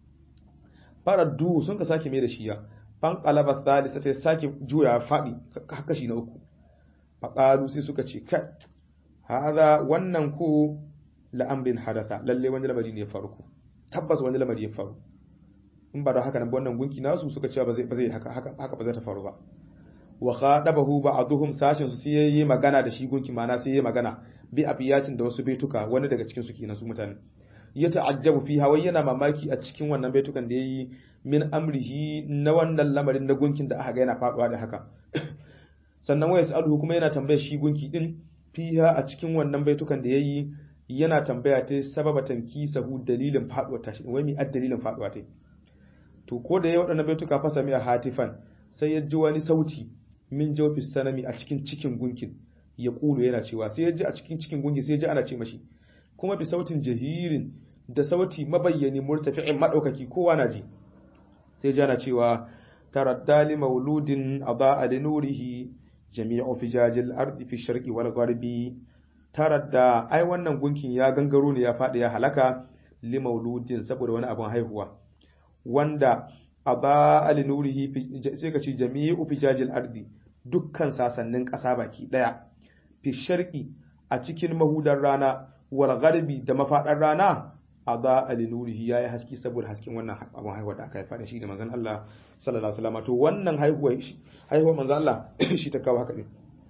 faraddu sun ka sake mai da shi ya fan qalaba thalitha sai sake juyawa fadi haka shi na uku faqalu sai suka ce kai hada wannan ko la'amrin hadatha lalle wani lamari ne ya faru tabbas wani lamari ya faru in ba da haka nan wannan gunki nasu suka cewa ba zai ba zai haka haka haka ba zai ta faru ba wa khadabahu ba'dhum sashin su sai yayi magana da shi gunki mana sai yayi magana bi abiyatin da wasu baituka wani daga cikin su kenan su mutane ya ta'ajjabu fi hawa yana mamaki a cikin wannan baitukan da yayi min amrihi na wannan lamarin na gunkin da aka ga yana faduwa da haka sannan wa yasaluhu kuma yana tambayar shi gunki din fiha a cikin wannan baitukan da yayi yana tambaya ta sababatan kisahu dalilin faduwa ta shi wai mi ad dalilin faduwa ta to ko da yayi waɗannan baituka fa sami a hatifan sai ya ji wani sauti min jawfi sanami a cikin cikin gunkin ya kulu yana cewa sai ya ji a cikin cikin gunkin sai ya ji ana ce mashi kuma bi sautin jahirin da sauti mabayyani murtafi'in madaukaki kowa na ji sai ya ji ana cewa taraddali mauludin adaa li nurihi jami'u fijajil ardi fi sharqi wal gharbi taradda ai wannan gunkin ya gangaro ne ya faɗi ya halaka li mauludin saboda wani abun haihuwa wanda aba ali nurihi sai ka ce jami'u fijajil ardi dukkan sasannin ƙasa baki ɗaya fi sharqi a cikin mahudar rana wal gharbi da mafaɗar rana aba ali nurihi yayi haske saboda hasken wannan abun haihuwa da aka haifa da shi da manzon Allah sallallahu alaihi wasallam to wannan haihuwa haihuwa manzon Allah shi ta kawo haka ne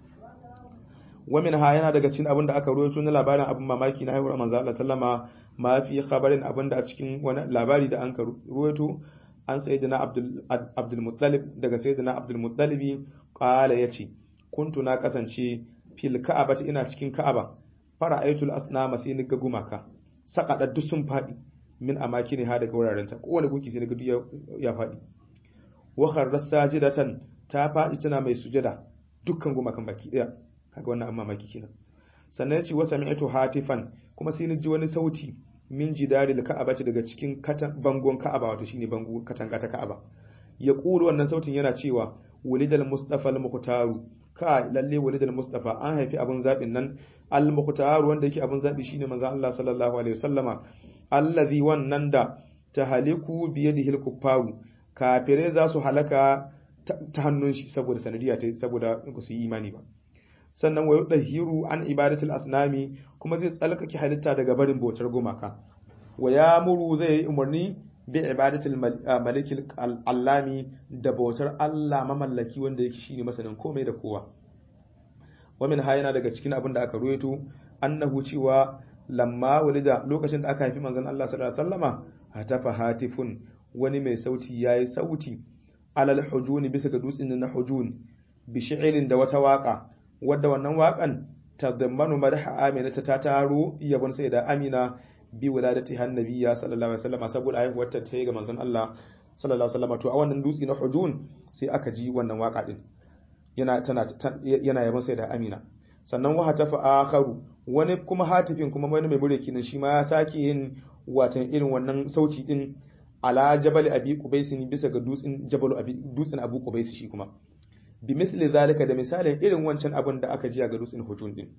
wamin ha yana daga cikin abin da aka rawaito na labarin abin mamaki na haihuwar manzo Allah sallama ma fi khabarin abin da a cikin wani labari da an ka rawaito an sayyidina Abdul Abdul Muttalib daga sayyidina Abdul Muttalibi qala yace kuntu na kasance fil ka'abati ina cikin ka'aba fara'aitul asnama sai ni ga gumaka sakada duk sun fadi min amakini ha daga wuraren ta kowane gunki sai ga duk ya fadi wa kharras sajidatan ta fadi tana mai sujada dukkan gumakan baki daya kaga wannan amma mamaki kenan sannan ya ce wa sami'tu hatifan kuma sai ni ji wani sauti min jidaril ka'aba daga cikin bangon ka'aba wato shine bango katanga ta ka'aba ya kulu wannan sautin yana cewa wulidal mustafa al mukhtaru ka lalle walidul mustafa an haifi abun zabin nan al muqtar wanda yake abun zabi shine manzo Allah sallallahu alaihi wasallama allazi wannan da tahaliku biyadihi al kuffaru kafirai za su halaka ta hannun shi saboda sanadiya ta saboda ba su yi imani ba sannan wa yudahiru an ibadatul asnami kuma zai tsalkake halitta daga barin bautar gumaka wa yamuru zai yi umarni bi ibadatul malikil allami da bautar Allah mamallaki wanda yake shine masanin komai da kowa wa min hayana daga cikin abin da aka ruwaito annahu cewa lamma walida lokacin da aka haifi manzon Allah sallallahu alaihi wasallama hatafa hatifun wani mai sauti yayi sauti alal hujuni bisa ga dutsen na hujun bi shi'ilin da wata waka wadda wannan wakan tadammanu madha amina ta taro yabon sai da amina bi wuladati hannabiya sallallahu alaihi wasallam saboda haihuwar ta ta ga manzon Allah sallallahu alaihi wasallam to a wannan dutse na hujun sai aka ji wannan waka din yana tana yana yabon sai da amina sannan wa hatafa akharu wani kuma hatifin kuma wani mai mureki nan shi ma ya sake yin watan irin wannan sauti din ala jabal abi qubais bisa ga dutsen jabal abi dutsen abu qubais shi kuma bi misli zalika da misalin irin wancan abin da aka ji ga dutsen hujun din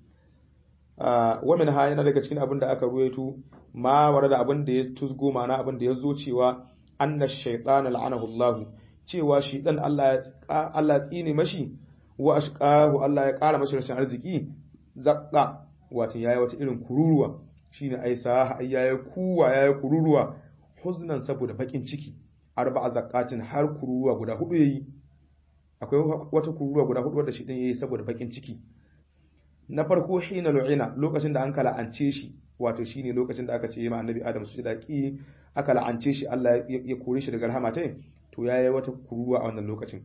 wa min ha yana daga cikin abin da aka ruwaito ma wara da abin da ya tusgo mana abin da ya zo cewa anna shaytana la'anahu Allah cewa shi dan Allah Allah tsine mashi wa ashqahu Allah ya kara mashi rashin arziki zakka wato yayi wata irin kururuwa shine ai sa yayi kuwa yayi kururuwa huznan saboda bakin ciki arba'a zakatin har kururuwa guda hudu yayi akwai wata kururuwa guda hudu wadda shi din yayi saboda bakin ciki na farko hina lu'ina lokacin da an kala ance shi wato shine lokacin da aka ce ma annabi adam su da ki aka la'ance shi Allah ya kore shi daga rahama tai to yayi wata kururuwa a wannan lokacin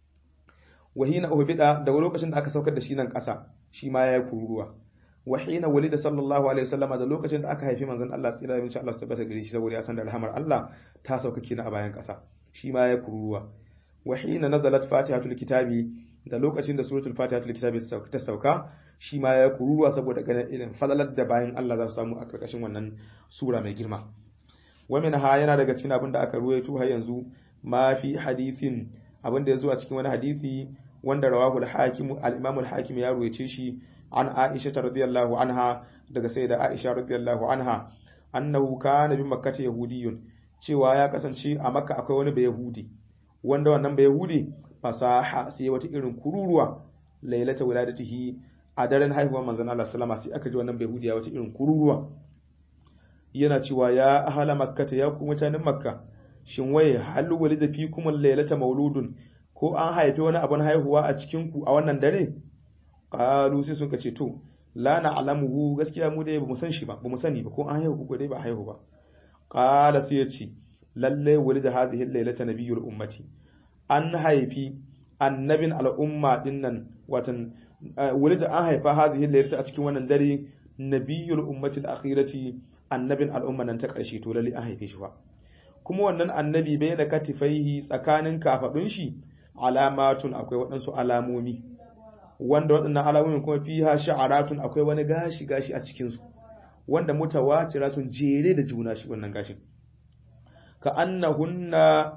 wa hina uhbida daga lokacin da aka saukar da shi nan ƙasa shi ma yayi kururuwa wa hina walida sallallahu alaihi wasallama da lokacin da aka haifi manzon Allah tsira da insha Allah su tabbata gare shi saboda ya san da rahamar Allah ta sauka kenan a bayan ƙasa shi ma yayi kururuwa wa hina nazalat fatihatul kitabi da lokacin da suratul fatihatul kitabi ta sauka shi ma ya kururuwa saboda ganin irin fadalar da bayan Allah za su samu a karkashin wannan sura mai girma wa min ha yana daga cikin abin da aka ruwaito har yanzu ma fi hadithin abin da ya zo a cikin wani hadisi wanda rawahu al-hakim al-imam al-hakim ya ruwaice shi an Aisha radiyallahu anha daga sayyida Aisha radiyallahu anha annahu kana bi makkah yahudiyyun cewa ya kasance a makka akwai wani bayahudi wanda wannan bayahudi fasaha sai wata irin kururuwa lailata wiladatihi a daren haihuwar manzon Allah sallama sai aka ji wannan bayahudi ya wata irin kururuwa yana cewa ya ahala makkata ya ku mutanen makka shin waye hal walida fikum lailata mauludun ko an haifi wani abun haihuwa a cikin ku a wannan dare qalu sai suka ce to la na'lamuhu gaskiya mu dai bamu san shi ba bamu sani ba ko an haihu ko dai ba haihu ba qala sai ya ce lalle walida hadhihi lailata nabiyul ummati an haifi annabin al'umma dinnan watan walida an haifa hadhihi lailata a cikin wannan dare nabiyul ummati al-akhirati annabin al'umma nan ta karshe to lalle an haife shi fa kuma wannan annabi bai da katifaihi tsakanin kafadun shi alamatun akwai waɗansu alamomi wanda waɗannan alamomin kuma fiha sha'aratun akwai wani gashi gashi a cikin su wanda mutawatiratun jere da juna shi wannan gashin ka annahunna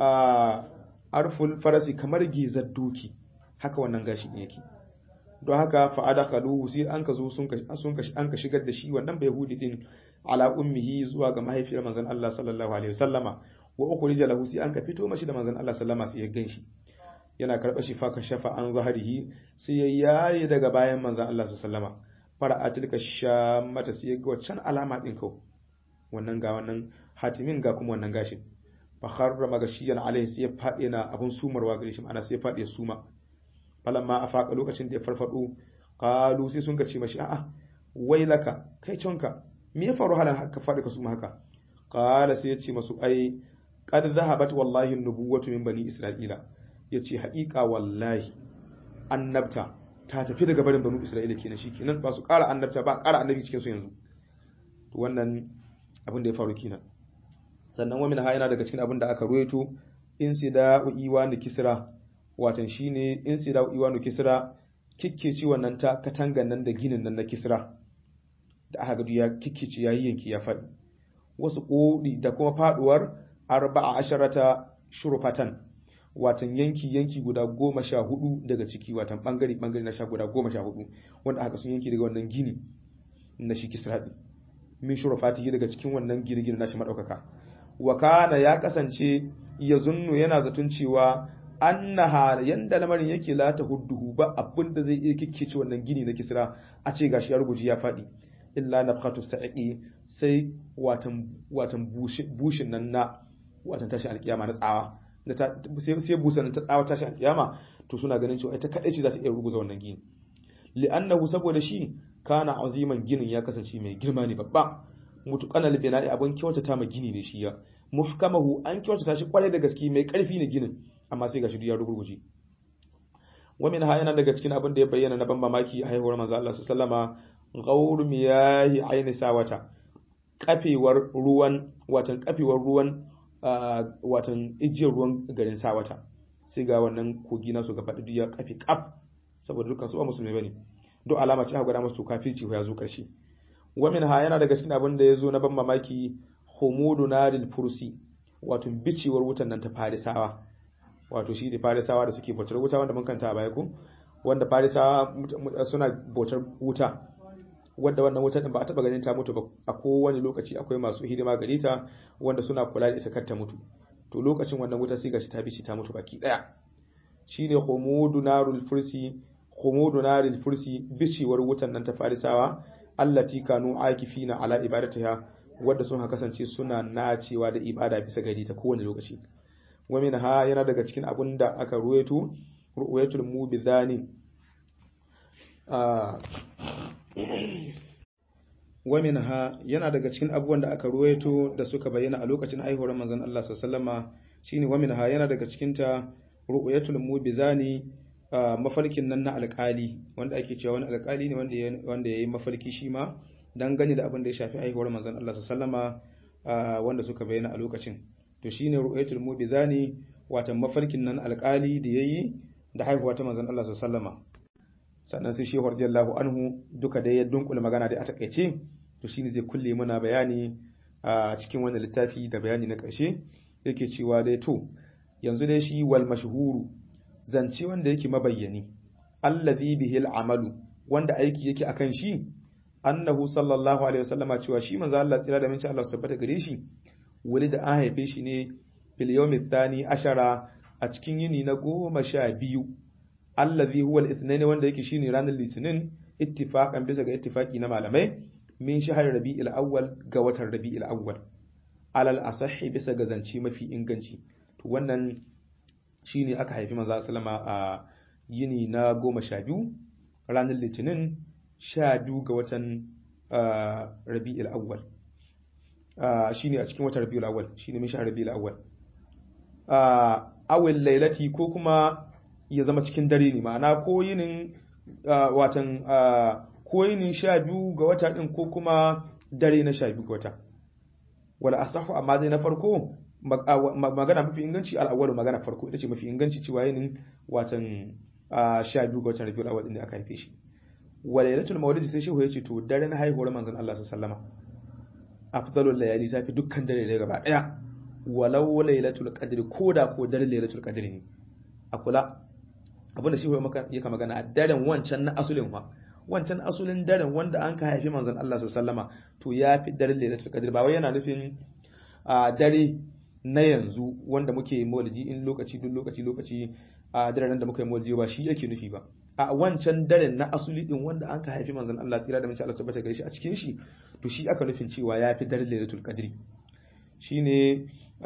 arful farasi kamar gizar doki haka wannan gashi ne yake don haka fa adakaluhu sai an ka zo sun ka sun ka an ka shigar da shi wannan bayhudi din ala ummihi zuwa ga mahaifiyar manzon Allah sallallahu alaihi wasallama wa ukhrija lahu sai an ka fito mashi da manzon Allah sallama sai ya ganshi yana karɓa shi fa ka shafa an zaharihi sai ya yaye daga bayan manzon Allah sallama fara tilka shamata sai ya ga waccan alama din kau wannan ga wannan hatimin ga kuma wannan gashin fa kharra magashiyan alaihi sai ya fadi na abun sumarwa gare shi ana sai ya fadi suma falamma afaka lokacin da ya farfado qalu sai sun ce mashi a'a wailaka kai conka me ya faru halan haka fadi ka suma haka qala sai ya ce masu ai qad zahabat wallahi an-nubuwwatu min bani isra'ila yace haƙiƙa wallahi annabta ta tafi daga barin banu isra'ila kenan shikenan ba su ƙara annabta ba ƙara annabi cikin su yanzu to wannan abin da ya faru kenan sannan wa min ha yana daga cikin abin da aka ruwaito insida'u iwanu kisra watan shine insida'u iwanu kisra kikkeci wannan ta katangan nan da ginin nan na kisra da aka gadu ya kikkeci yayi yanki ya faɗi wasu kodi da kuma faduwar arba'a asharata shurfatan watan yanki yanki guda goma sha hudu daga ciki watan bangare bangare na sha guda goma sha hudu wanda aka sun yanki daga wannan gini na shi kisra min shurafatihi daga cikin wannan gine-gine nashi madaukaka wa kana ya kasance ya zunnu yana zaton cewa annaha yanda lamarin yake la ta hudduhu ba abin da zai iya kikkece wannan gini na kisra a ce gashi ya ruguji ya fadi illa nafqatu sa'iqi sai watan watan bushin nan na watan tashi alkiyama na tsawa sai sai busan ta tsawa tashi alkiyama to suna ganin cewa ita kadai ce za ta iya ruguza wannan gini li'annahu saboda shi kana aziman ginin ya kasance mai girma ne babba mutuqanal bina'i abun kyautata ma gini ne shi ya muhkamahu an kyautata shi kwarai da gaske mai karfi ne ginin amma sai gashi ya rugurguje wa min ha yana daga cikin abin da ya bayyana na ban mamaki a haihuwar manzo Allah sallama ghawr miyahi aini sawata kafewar ruwan watan kafewar ruwan watan ijiyar ruwan garin sawata sai ga wannan kogi na su gaba da ya kafe kaf saboda dukkan su ba musulmi bane duk alama ce aka gwada musu kafirci ko ya zo karshe wa min ha yana daga cikin abin da ya zo na ban mamaki humudu naril fursi wato bicewar wutan nan ta farisawa wato shi da farisawa da suke bautar wuta wanda mun kanta a baya ku wanda farisawa suna bautar wuta wanda wannan wutar din ba a taba ganin ta mutu ba a kowane lokaci akwai masu hidima gare ta wanda suna kula da ita kar ta mutu to lokacin wannan wuta sai gashi ta bishi ta mutu baki daya shine humudu narul fursi humudu naril fursi bicewar wutan nan ta farisawa allati kanu akifina ala ibadatiha wadda sun kasance suna nacewa da ibada bisa gari ta kowane lokaci wa ha yana daga cikin abun da aka ruwaito ruwayatul mubidhani wa ha yana daga cikin abubuwan da aka ruwaito da suka bayyana a lokacin haihuwar manzon Allah sallallahu alaihi shine wa ha yana daga cikin ta ruwayatul mubidhani mafarkin nan na alƙali wanda ake cewa wani alƙali ne wanda wanda yayi mafarki shi ma dan gani da abin da ya shafi haihuwar manzon Allah sallallahu alaihi wanda suka bayyana a lokacin to shine ru'ayatul mubizani watan mafarkin nan alƙali da yayi da haihuwa ta manzon Allah sallallahu sannan sai shehu radiyallahu anhu duka da ya dunkule magana da a takaice to shine zai kulle mana bayani a cikin wannan littafi da bayani na ƙarshe yake cewa dai to yanzu dai shi wal mashhuru zance wanda yake mabayyani allazi bihil amalu wanda aiki yake akan shi annahu sallallahu alaihi wasallama cewa shi manzo Allah tsira da minci Allah subhanahu gare shi wani da an haife shi ne fil yawmi thani ashara a cikin yini na goma sha biyu allazi huwa al-ithnain wanda yake shine ranar litinin ittifaqan bisa ga ittifaqi na malamai min shahr rabi'il awwal ga watan rabi'il awwal alal asahhi bisa ga zance mafi inganci to wannan shine aka haifi manzo sallama a yini na goma sha biyu ranar litinin sha biyu ga watan rabi'il awwal shine a cikin watan rabi'il awwal shine min shahr rabi'il awwal awil lailati ko kuma ya zama cikin dare ne ma'ana ko yinin watan ko yinin sha biyu ga wata din ko kuma dare na sha biyu ga wata wala asahu amma dai na farko magana mafi inganci al'awwalu magana farko ita ce mafi inganci cewa yinin watan sha biyu ga watan rabiul awwal din da aka haife shi wa lailatul mawlid sai shehu yace to daren haihuwar manzon Allah sallallahu alaihi wasallama afdalul layali tafi dukkan dare da gaba daya walau lailatul qadri koda ko daren lailatul qadri ne a kula abinda shehu ya maka yaka magana a daren wancan na asulin fa wancan asulin daren wanda an ka haifi manzon Allah sallallahu alaihi wasallama to yafi daren lailatul qadri ba wai yana nufin a dare na yanzu wanda muke maulidi in lokaci duk lokaci lokaci a daren da muka yi maulidi ba shi yake nufi ba a wancan daren na asuli din wanda an ka haifi manzon Allah tsira da mace Allah tabbata gare shi a cikin shi to shi aka nufin cewa ya fi daren lailatul qadri shine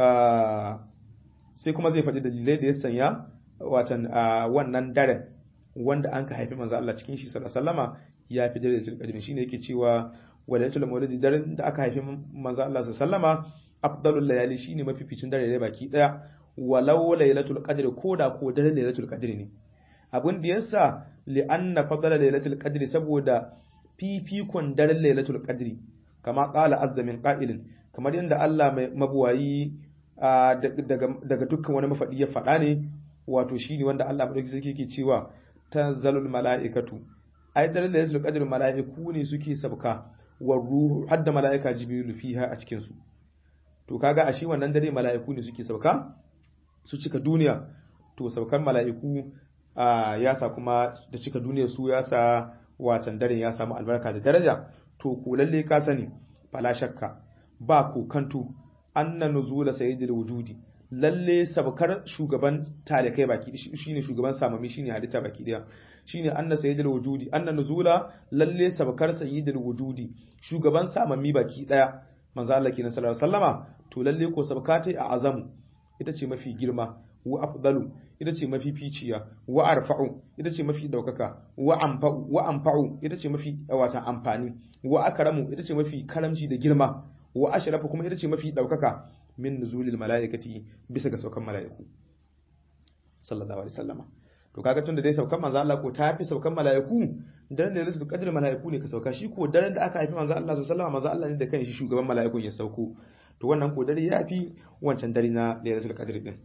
sai kuma zai faɗi dalilai da ya sanya watan wannan daren wanda an ka haifi manzon Allah cikin shi sallallahu alaihi wasallama ya fi daren lailatul qadri shine yake cewa walatul maulidi daren da aka haifi manzon Allah sallallahu alaihi wasallama afdalul layali shine mafificin dare da baki daya walau lailatul qadri koda ko dare lailatul qadri ne abin da yasa li anna fadala lailatul qadri saboda fifikon daren lailatul qadri kama qala azza min qa'ilin kamar yadda Allah mai mabuwayi daga dukkan wani mafadi ya faɗa ne wato shine wanda Allah madauki sarki yake cewa tanzalul mala'ikatu ai daren lailatul qadri mala'iku ne suke sabka wa ruhu hadda mala'ika jibrilu fiha a cikin su to kaga a shi wannan dare mala'iku ne suke sauka su cika duniya to saukan mala'iku ya sa kuma da cika duniyar su ya sa watan daren ya samu albarka da daraja to ku lalle ka sani fala shakka ba ku kantu anna nuzula sayyidil wujudi lalle sabkar shugaban talikai baki shine shugaban samami shine halitta baki daya shine anna sayyidil wujudi anna nuzula lalle sabkar sayyidil wujudi shugaban samami baki daya manzo Allah kenan sallallahu alaihi wasallama to lalle ko sabkata a azamu ita ce mafi girma wa afdalu ita ce mafi ficiya wa arfa'u ita ce mafi daukaka wa anfa'u wa anfa'u ita ce mafi wata amfani wa akramu ita ce mafi karamci da girma wa ashrafu kuma ita ce mafi daukaka min nuzulil malaikati bisa ga saukan malaiku sallallahu alaihi wasallama to kaga tunda dai saukan manzo Allah ko ta fi saukan malaiku daren da lailatul qadr malaiku ne ka sauka shi ko daren da aka haifi manzo Allah sallallahu alaihi wasallama manzo Allah ne da kanshi shugaban malaikun ya sauko to wannan ko dare ya fi wancan dare na lailatul qadr din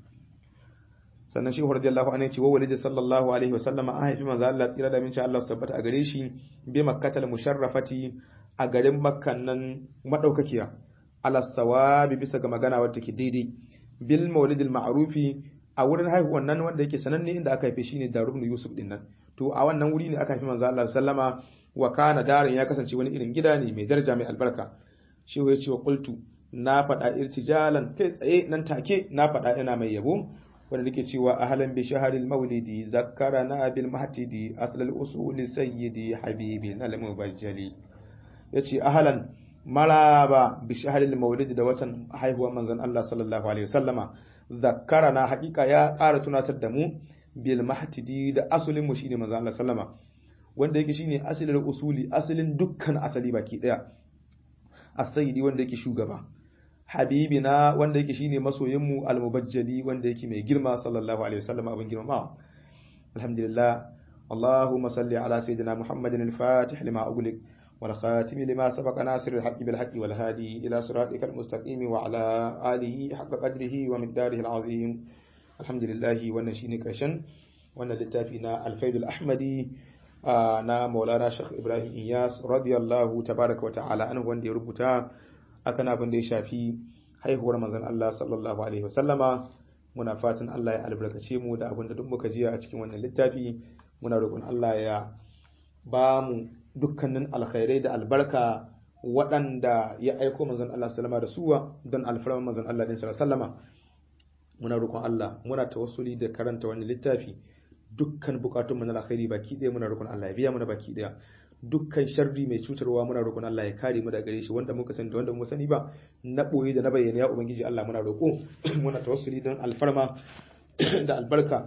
sannan shi radiyallahu anhu ce wa walid sallallahu alaihi wasallama an haifi manzo Allah tsira da minci Allah tabbata a gare shi bi makkatal musharrafati a garin makkan nan madaukakiya ala sawabi bisa ga magana wadda take daidai bil maulidil ma'rufi a wurin haihuwan nan wanda yake sananne inda aka haife shine darubnu yusuf din nan to a wannan wuri ne aka haifi manzo Allah sallama wa kana darin ya kasance wani irin gida ne mai daraja mai albarka shi ya ce wa qultu na faɗa irtijalan kai tsaye nan take na faɗa ina mai yabo wanda nake cewa ahlan bi shahril maulidi zakkarana bil mahtidi aslal usuli sayyidi habibi al mubajjali yace ahlan maraba bi shahril maulidi da watan haihuwar manzon Allah sallallahu alaihi wasallama zakkarana haƙiƙa ya ƙara tunatar da mu bil mahtidi da asulin mu shine manzon Allah sallama wanda yake shine asalin usuli asalin dukkan asali baki daya as-sayyidi wanda yake shugaba habibina wanda yake shine masoyinmu al-mubajjali wanda yake mai girma sallallahu alaihi wasallam abin girma alhamdulillah اللهم صل على سيدنا محمد الفاتح لما أغلق والخاتم لما سبق ناصر الحق بالحق والهادي إلى صراطك المستقيم وعلى آله حق قدره ومقداره العظيم الحمد لله ونشين كرشن ونلتافينا الفيد الأحمدي na maulana shekh ibrahim iyas radiyallahu tabaraka wa ta'ala anhu wanda ya rubuta akan abin da ya shafi haihuwar manzon Allah sallallahu alaihi wasallama muna fatan Allah ya albarkace mu da abin da duk muka jiya a cikin wannan littafi muna roƙon Allah ya ba mu dukkanin alkhairai da albarka waɗanda ya aiko manzon Allah sallama da suwa don alfarman manzon Allah din sallama muna roƙon Allah muna tawassuli da karanta wannan littafi dukkan bukatun mu na alkhairi baki ɗaya muna roƙon Allah ya biya mana baki ɗaya dukkan sharri mai cutarwa muna roƙon Allah ya kare mu daga gare shi wanda muka sani da wanda mu sani ba na boye da na bayyana ya ubangiji Allah muna roƙo muna tawassuli don alfarma da albarka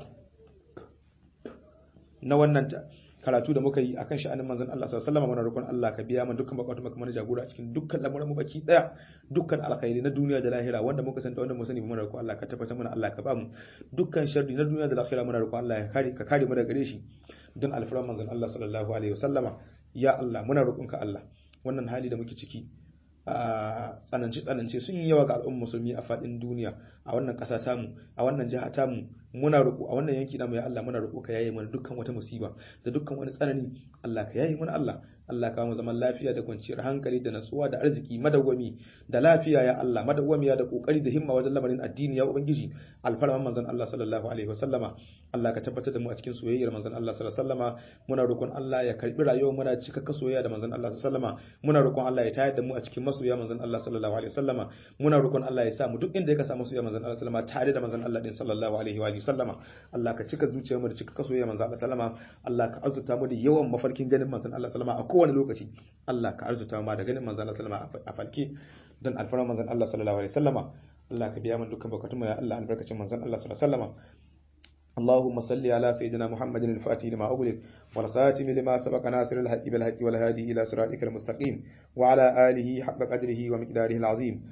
na wannan karatu da muka yi akan sha'anin manzon Allah sallallahu alaihi wasallam muna roƙon Allah ka biya mu dukkan bukatun mu mana jagora a cikin dukkan lamuran mu baki daya dukkan alkhairi na duniya da lahira wanda muka san da wanda mu sani muna roƙon Allah ka tabbatar mana Allah ka ba mu dukkan sharri na duniya da lahira muna roƙon Allah ya kare ka kare mu daga gare shi don alfaran manzon Allah sallallahu alaihi wasallama ya Allah muna roƙon ka Allah wannan hali da muke ciki a tsanance tsanance sun yi yawa ga al'ummar musulmi a faɗin duniya a wannan ƙasa tamu a wannan jiha tamu muna roƙo a wannan yanki namu ya Allah muna roƙo ka yaye mana dukkan wata musiba da dukkan wani tsanani Allah ka yaye mana Allah Allah ka mu zaman lafiya da kwanciyar hankali da natsuwa da arziki madawwami da lafiya ya Allah madawwamiya da kokari da himma wajen lamarin addini ya ubangiji alfarman manzon Allah sallallahu alaihi wasallama Allah ka tabbatar da mu a cikin soyayyar manzon Allah sallallahu alaihi wasallama muna roƙon Allah ya karbi rayuwar muna cika soyayya da manzon Allah sallallahu alaihi wasallama muna roƙon Allah ya tayar da mu a cikin masoya manzon Allah sallallahu alaihi wasallama muna roƙon Allah ya sa mu duk inda ya ka samu soyayya manzon Allah sallallahu alaihi wasallama tare da manzon Allah din sallallahu alaihi wa sallama Allah ka cika zuciyar mu da cika soyayya manzon Allah sallama Allah ka arzuta mu da yawan mafarkin ganin manzon Allah sallama a kowane lokaci Allah ka arzuta mu da ganin manzon Allah sallama a falke don alfarar manzon Allah sallallahu alaihi wasallama Allah ka biya mu dukkan bukatun mu ya Allah albarkacin manzon Allah sallallahu alaihi wasallama اللهم صل على سيدنا محمد الفاتح لما أغلق والخاتم لما سبق ناصر الحق بالحق والهادي إلى صراطك المستقيم وعلى آله حق قدره ومقداره العظيم